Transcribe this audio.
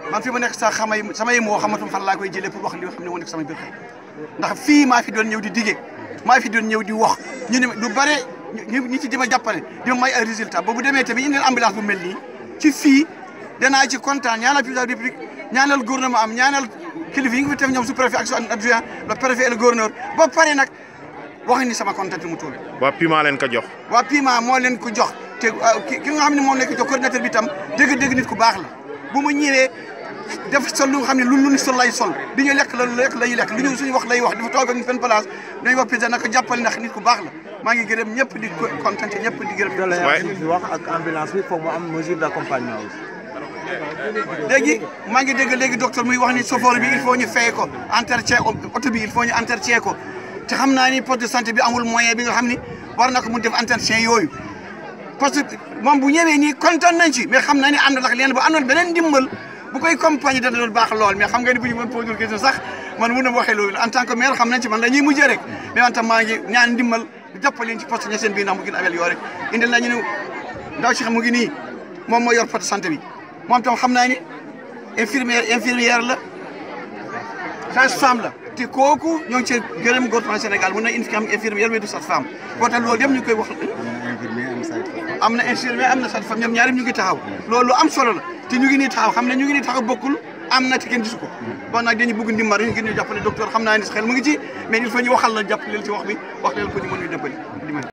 man fi ma nekk sax xamay samay moo xamatum fan laa koy jëlee pour wax li nga xam ne moo nekk sama biir xëy ndax fii maa fi doon ñëw di dige maa fi doon ñëw di wax ñu ne lu bare ñu ñi ci dima jàppale di ma may ay résultat boobu demee tamit indil ambulance bu mel nii ci fii danaa ci kontaan ñaanal président de la république ñaanal gouvernement am ñaanal kilifa yi nga fi tef ñoom sous préfet ak son adjoint le préfet et le gouverneur ba pare nag wax ni sama kontaan mu toll waa Pima leen ko jox. waa Pima moo leen ko jox te ki ki nga xam ne moom nekk jox coordinateur bi tam dëgg-dëgg nit ku baax la bu mu ñëwee def sol lu nga xam ne lu lu ni sol lay sol di ñu lekk la lekk la ñuy lekk lu ñu suñu wax lay wax dafa toog ak ñu fenn place dañuy wax président naka jàppale ndax nit ku baax la maa ngi gërëm ñëpp di kontaan ñëpp di gërëm waaye doléance bi wax ak ambulance bi foog mu am mesure d'accompagnement aussi. léegi maa ngi dégg léegi docteur muy wax ni chauffeur bi il faut ñu fay ko entretien oto bi il faut ñu entretien ko te xam naa ni poste de santé bi amul moyen bi nga xam ni war na ko mun def entretien yooyu parce que moom bu ñëwee nii kontaan nañ ci mais xam naa ni ànd ak leen bu àndoon beneen ndimbal bu koy compagnie dana doon baax lool mais xam nga ni bu ñu mën posé question sax man mun na waxee loolu en tant que maire xam nañ ci man la ñuy mujjee rek mais man tam maa ngi ñaan ndimbal jàppale leen ci poste ña seen bii ndax mu gën amel yoo rek indil nañu ne ndaw si xam mu ngi nii moom moo yor poste santé bi moom tam xam naa ni infirmière infirmière la sage-femme la te kooku ñoo ngi cee gërëm gouvernement Sénégal mun na indi am infirmière mais du sage-femme boo tax loolu yëpp ñu koy wax am na infirmière am na sage-femme ñoom ñaari ñu ngi taxaw loolu am solo la te ñu ngi nii taxaw xam ne ñu ngi nii taxaw bokkul am na te kenn gisu ko bon nag dañu bëgg ndimbal ñu ngi ñu jàppale docteur xam naa ni xel mu ngi ci mais il faut ñu waxal la jàppaleel ci wax bi wax leen ko ñu mën ñu dëppali